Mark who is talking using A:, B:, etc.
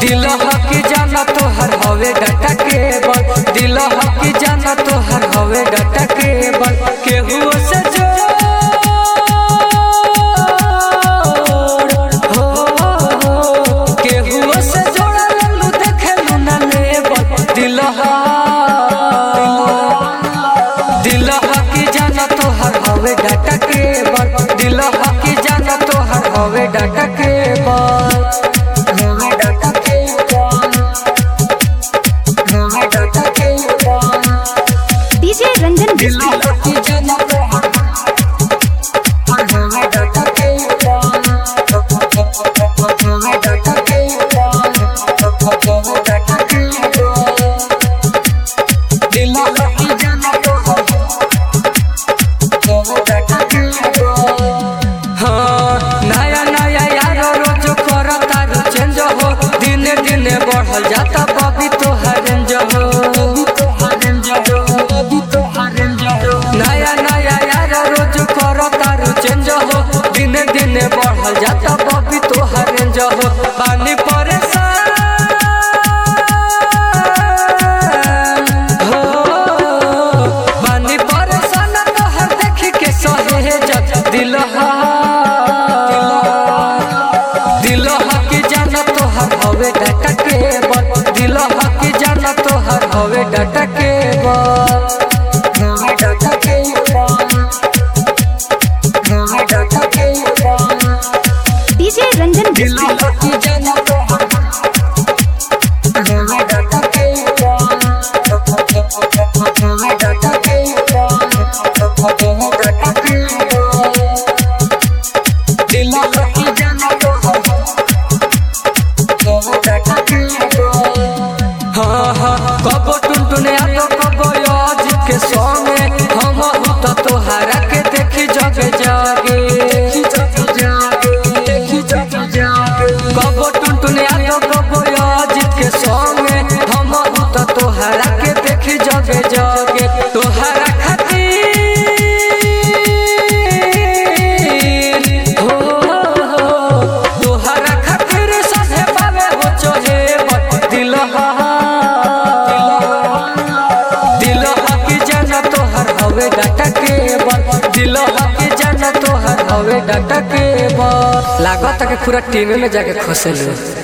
A: दिल हकी जाना तोहर हवे डाटा केबल दिल हकी जाना तोहर हवे डाटा केबल केहू से जोड़ हो केहू से जोड़ा लल्लू देखेलू ना लेबल दिल दिल हकी जाना तोहर हवे डाटा केबल दिल हकी जाना तोहर हवे डाटा केबल हवे डाटा केबल हवे डाटा केबल
B: डीजे रंजन
A: दिल
B: बिस्कुट
A: हकी जाना तोहर हवे डाटा केबल हवे डाटा केबल हवे डाटा केबल दिल हकी जाना तोहर हाँ, नया नया यार रोज करता रू चेंज हो दिने दिने बढ़ल जाता बबी तोहर रेंज हो नया नया यार रोज करता रू चेंज हो दिने दिने बढ़ल जाता बबी तोहर रेंज हो पानी परेशान हो पानी परेशान तोहर देखी के सहेजत दिल दिल हकी जाना तोहर हवे डाटा केबल दिल हकी जाना तोहर हवे डाटा केबल हवे डाटा केबल हवे डाटा केबल
B: डीजे रंजन
A: दिल
B: बिस्कुट
A: हकी जाना तोहर हवे डाटा केबल हवे डाटा केबल हवे डाटा केबल दिल हकी जाना तोहर हाँ हाँ कबो टुनटुने आतो कबो आज के संगे हम तो तोहरा के देखी जगे जागे कबो टुनटुने आतो कबो आज के संगे हम तो तोहरा के देखी जगे जागे तोहरा खातिर हो तोहरा खातिर सहे पावे हो चोहे दिल दिल हकी जाना तोहर हवे डाटा केबल दिल हकी जाना तोहर हवे डाटा केबल लागत के पूरा टीम में जाके खोसे लो